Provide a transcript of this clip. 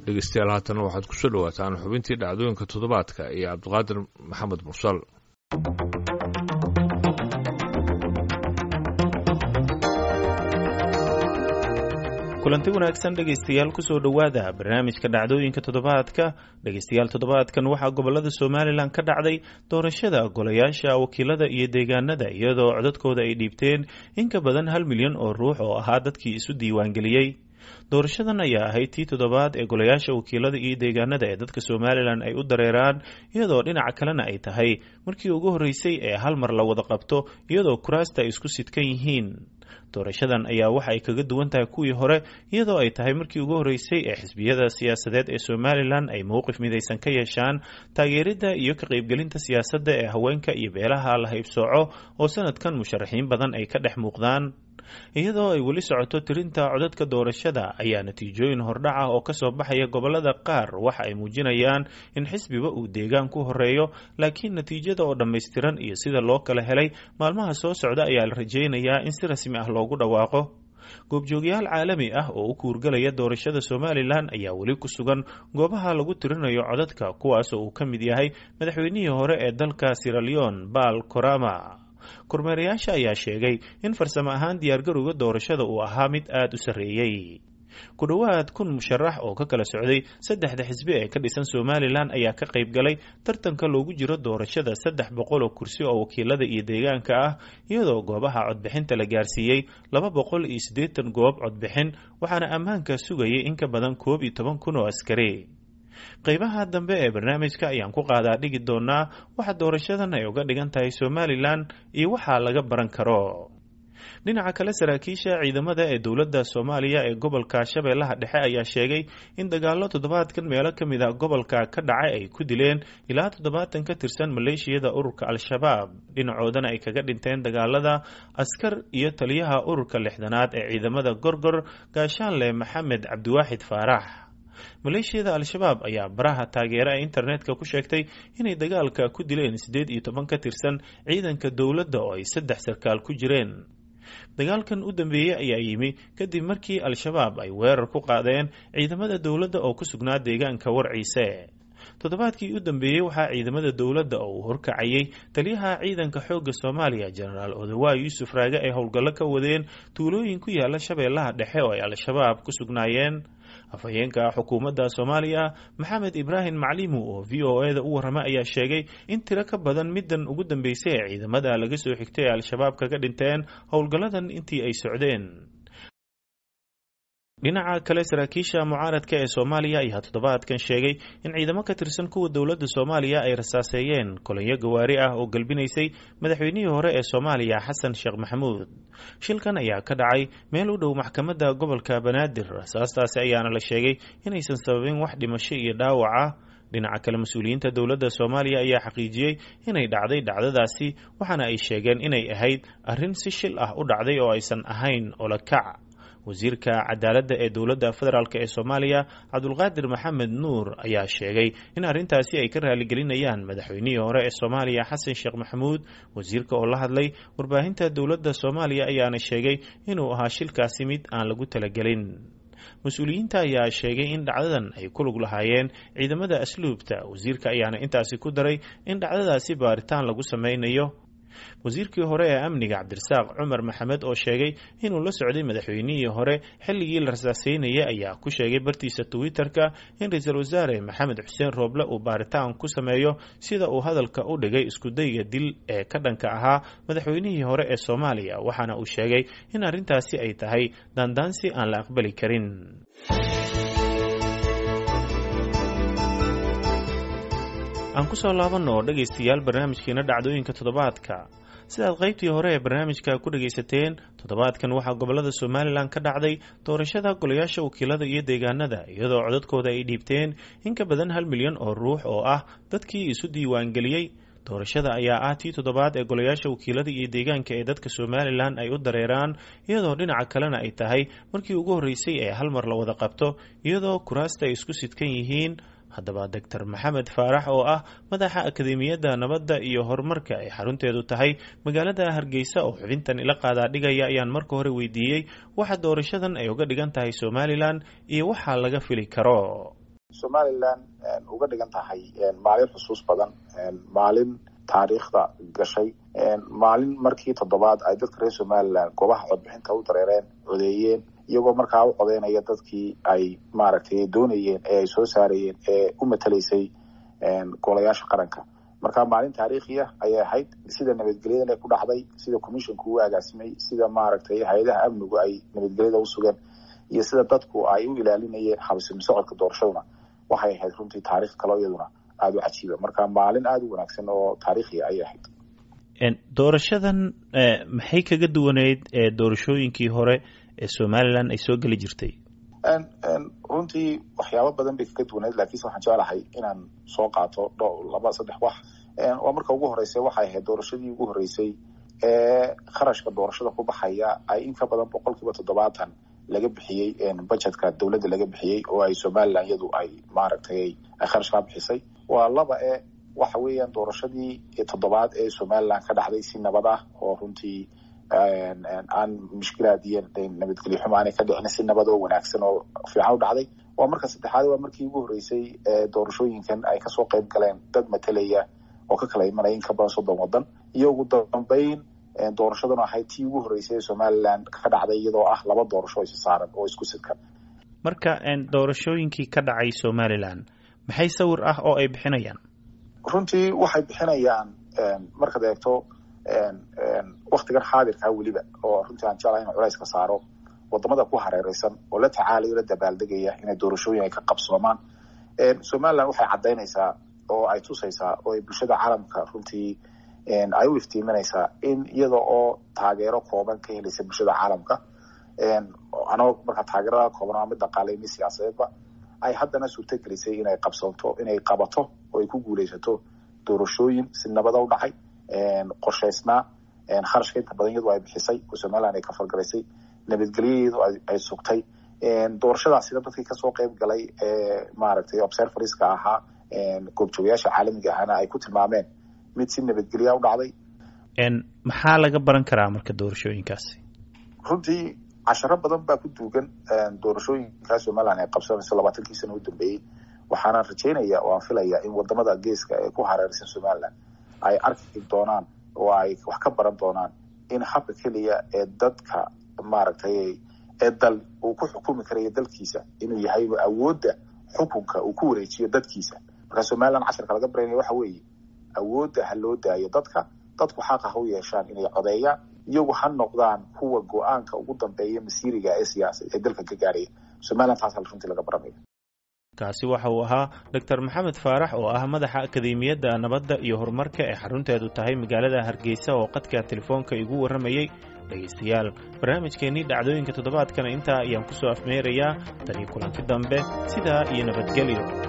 dhegeystayaal haatan waxaad kusoo dhawaataan xubintii dhacdooyinka toddobaadka iyo cabdiqaadir maxamed mursal kulanti wanaagsan dhegaystayaal kusoo dhowaada barnaamijka dhacdooyinka toddobaadka dhegaystayaal toddobaadkan waxaa gobolada somalilan ka dhacday doorashada golayaasha wakiilada iyo deegaanada iyadoo codadkooda ay dhiibteen in ka badan hal milyan oo ruux oo ahaa dadkii isu diiwaangeliyey doorashadan ayaa ahayd tii toddobaad ee golayaasha wakiilada iyo deegaanada ee dadka somalilan ay u dareeraan iyadoo dhinaca kalena ay tahay markii ugu horreysay ee hal mar la wada qabto iyadoo kuraasta ay isku sidkan yihiin doorashadan ayaa waxa ay kaga duwan tahay kuwii hore iyadoo ay tahay markii ugu horreysay ee xisbiyada siyaasadeed ee somalilan ay mowqif midaysan ka yeeshaan taageeridda iyo ka qaybgelinta siyaasadda ee haweenka iyo beelaha la haybsooco oo sanadkan musharaxiin badan ay ka dhex muuqdaan iyadoo ay weli socoto tirinta codadka doorashada ayaa natiijooyin hordhaca oo kasoo baxaya gobolada qaar waxa ay muujinayaan in xisbiba uu deegaan ku horeeyo laakiin natiijada oo dhammaystiran iyo sida loo kala helay maalmaha soo socda ayaa la rajaynayaa in si rasmi ah loogu dhawaaqo goobjoogyaal caalami ah oo u kuurgalaya doorashada somalilan ayaa weli ku sugan goobaha lagu tirinayo codadka kuwaas oo uu ka mid yahay madaxweynihii hore ee dalka siraleon baal korama kormeerayaasha ayaa sheegay in farsamo ahaan diyaargarowga doorashada uu ahaa mid aada u sarreeyey ku dhowaad kun musharax oo ka kala socday saddexda xisbi ee ka dhisan somalilan ayaa ka qayb galay tartanka loogu jiro doorashada saddex boqol oo kursi oo wakiilada iyo deegaanka ah iyadoo goobaha codbixinta la gaarsiiyey laba boqol iyo siddeetan goob codbixin waxaana ammaanka sugayay in ka badan koob iyo toban kun oo askari qaybaha dambe ee barnaamijka ayaan ku qaadaa dhigi doonaa waxa doorashadan ay uga dhigan tahay somalilan iyo waxaa laga baran karo dhinaca kale saraakiisha ciidamada ee dowladda soomaaliya ee gobolka shabeellaha dhexe ayaa sheegay in dagaalo toddobaadkan meelo ka mid a gobolka ka dhacay ay ku dileen ilaa toddobaatan ka tirsan maleeshiyada ururka al-shabaab dhinacoodana ay kaga dhinteen dagaalada askar iyo taliyaha ururka lixdanaad ee ciidamada gorgor gaashaanle maxamed cabdiwaaxid faarax maleeshiyada al-shabaab ayaa baraha taageera ee internetka ku sheegtay inay dagaalka ku dileen siddeed iyo toban ka tirsan ciidanka dowladda oo ay saddex sarkaal ku jireen dagaalkan u dambeeyey ayaa yimi kadib markii al-shabaab ay weerar ku qaadeen ciidamada dowladda oo ku sugnaa deegaanka warciise toddobaadkii u dambeeyey waxaa ciidamada dowladda oo uu horkacayay taliyaha ciidanka xoogga soomaaliya jenaraal odawa yuusuf raage ay howlgallo ka wadeen tuulooyin ku yaala shabeellaha dhexe oo ay al-shabaab ku sugnaayeen afhayeenka xukuumadda soomaaliya maxamed ibraahim maclimu oo v o e da u warrama ayaa sheegay in tiro ka badan middan ugu dambeysay ee ciidamada laga soo xigtay ee al-shabaab kaga dhinteen howlgalladan intii ay socdeen dhinaca kale saraakiisha mucaaradka ee soomaaliya ayaa toddobaadkan sheegay in ciidamo ka tirsan kuwa dowladda soomaaliya ay rasaaseeyeen kolonyo gawaari ah oo galbinaysay madaxweynihii hore ee soomaaliya xasan sheekh maxamuud shilkan ayaa ka dhacay meel u dhow maxkamadda gobolka banaadir rasaastaasi ayaana la sheegay inaysan sababin wax dhimasho iyo dhaawac ah dhinaca kale mas-uuliyiinta dowladda soomaaliya ayaa xaqiijiyey inay dhacday dhacdadaasi waxaana ay sheegeen inay ahayd arrin si shil ah u dhacday oo aysan ahayn olakac wasiirka cadaaladda ee dowladda federaalk ee soomaaliya cabdulqaadir maxamed nuur ayaa sheegay in arrintaasi ay ka raaligelinayaan madaxweynihii hore ee soomaaliya xasan sheekh maxamuud wasiirka oo la hadlay warbaahinta dowladda soomaaliya ayaana sheegay inuu ahaa shilkaasi mid aan lagu talagelin mas-uuliyiinta ayaa sheegay in dhacdadan ay ku lug lahaayeen ciidamada asluubta wasiirka ayaana intaasi ku daray in dhacdadaasi baaritaan lagu sameynayo wasiirkii hore ee amniga cabdirasaaq cumar maxamed oo sheegay inuu la socday madaxweynihii hore xilligii la rasaaseynayay ayaa ku sheegay bartiisa twitter-ka in ra-iisul wasaare maxamed xuseen rooble uu baaritaan ku sameeyo sida uu hadalka u dhigay iskudayga dil ee ka dhanka ahaa madaxweynihii hore ee soomaaliya waxaana uu sheegay in arrintaasi ay tahay daandaansi aan la aqbali karin aan kusoo laabanno oo dhegaystayaal barnaamijkeena dhacdooyinka toddobaadka sidaad qaybtii hore ee barnaamijka ku dhagaysateen toddobaadkan waxaa gobolada somalilan ka dhacday doorashada golayaasha wakiilada iyo deegaanada iyadoo codadkooda ay dhiibteen in ka badan hal milyan oo ruux oo ah dadkii isu diiwaangeliyey doorashada ayaa ah tii toddobaad ee golayaasha wakiilada iyo deegaanka ee dadka somalilan ay u dareeraan iyadoo dhinaca kalena ay tahay markii ugu horreysay ee hal mar la wada qabto iyadoo kuraasta ay isku sidkan yihiin haddaba doctor maxamed faarax oo ah madaxa akademiyadda nabadda iyo horumarka ay xarunteedu tahay magaalada hargeysa oo xubintan ila qaadaa dhigaya ayaan marka hore weydiiyey waxa doorashadan ay uga dhigan tahay somalilan iyo waxaa laga fili karo somalilan uga dhigan tahay maalin xusuus badan maalin taariikhda gashay maalin markii toddobaad ay dadka reer somalilan goobaha codbixinta u dareereen codeeyeen iyagoo markaa u codeynaya dadkii ay maaragtay doonayeen ee ay soo saarayeen ee u matalaysay golayaasha qaranka marka maalin taariikhi ah ayay ahayd sida nabadgelyada ku dhacday sida commissionku u agaasimay sida maaragtay hay-adaha amnigu ay nabadgelyada u sugeen iyo sida dadku ay u ilaalinayeen habsimi socodka doorashaduna waxay ahayd runtii taarikh kaloo iyaduna aada u cajiiba marka maalin aada u wanaagsan oo taariikhiya ayay ahayd doorashadan maxay kaga duwaneyd doorashooyinkii hore ee somalilan ay soo geli jirtay runtii waxyaabo badan bay kaga duwaneyd lakiinse waxaan jeclahay inaan soo qaato dho laba saddex wax waa marka ugu horeysay waxay ahayd doorashadii ugu horeysay ee kharashka doorashada ku baxaya ay in ka badan boqol kiiba toddobaatan laga bixiyey budgetka dowladda laga bixiyey oo ay somalilan iyadu ay maaragtay ay kharash kaa bixisay waa laba e waxa weeyaan doorashadii toddobaad ee somalilan ka dhacday si nabad ah oo runtii aan mushkilaad iyo nabadgelyo xumo aanay ka dhicin si nabad oo wanaagsan oo fiican u dhacday waa marka saddexaad waa markii ugu horreysay doorashooyinkan ay kasoo qayb galeen dad matalaya oo ka kala imanaya in ka badan soddon waddan iyo ugu dambeyn doorashaduna ahayd tii ugu horreysay ee somalilan ka dhacday iyadoo ah laba doorasho isi saaran oo isku sidkan marka doorashooyinkii ka dhacay somalilan maxay sawir ah oo ay bixinayaan runtii waxay bixinayaan markaad eegto waktigan xaadirkaa weliba oo runtii aan jeclahay in culayska saaro wadamada ku hareereysan oo la tacaalayo la dabaaldegaya inay doorashooyin ay ka qabsoomaan somalilan waxay caddaynaysaa oo ay tusaysaa oo ay bulshada caalamka runtii ay u iftiiminaysaa in iyada oo taageero kooban ka helaysa bulshada caalamka anagoo markaa taageerada kooban waa mid dhaqaale mid siyaasadeedba ay haddana suurto gelisay inay qabsanto inay qabato oo ay ku guuleysato doorashooyin si nabada u dhacay qorshaysnaa kharashka inta badan iyadu ay bixisay oo somalilan ay ka fargalaysay nabadgelyadeedu ay sugtay doorashadaasina dadkii kasoo qeyb galay ee maaragtay observerska ahaa goobjoogayaasha caalamiga ahana ay ku tilmaameen mid si nabadgelya u dhacday maxaa laga baran karaa marka doorashooyinkaasi runtii casharo badan baa ku duugan doorashooyinkaa somalilan ay qabsanayso labaatankii sana u dambeeyey waxaana rajaynaya oo aan filaya in wadamada geeska ee ku hareeraysan somalilan ay arki doonaan oo ay wax ka baran doonaan in habka keliya ee dadka maaragtay ee dal uu ku xukumi karayo dalkiisa inuu yahay awoodda xukunka uu ku wareejiyo dadkiisa marka somalilan casharka laga baranaya waxa weeye awoodda ha loo daayo dadka dadku xaqa ha u yeeshaan inay codeeyaan iyagu ha noqdaan kuwa go-aanka ugu dambeeya masiiriga ee siyaasa ee dalka ka gaaraya somalilan taas runtii laga baranaya kaasi waxa uu ahaa doctor maxamed faarax oo ah madaxa akademiyadda nabadda iyo horumarka ee xarunteedu tahay magaalada hargeysa oo qadka telefoonka igu warramayey dhegaystayaal barnaamijkeennii dhacdooyinka toddobaadkana intaa ayaan ku soo afmeerayaa tanii kulanti dambe sidaa iyo nabadgelyo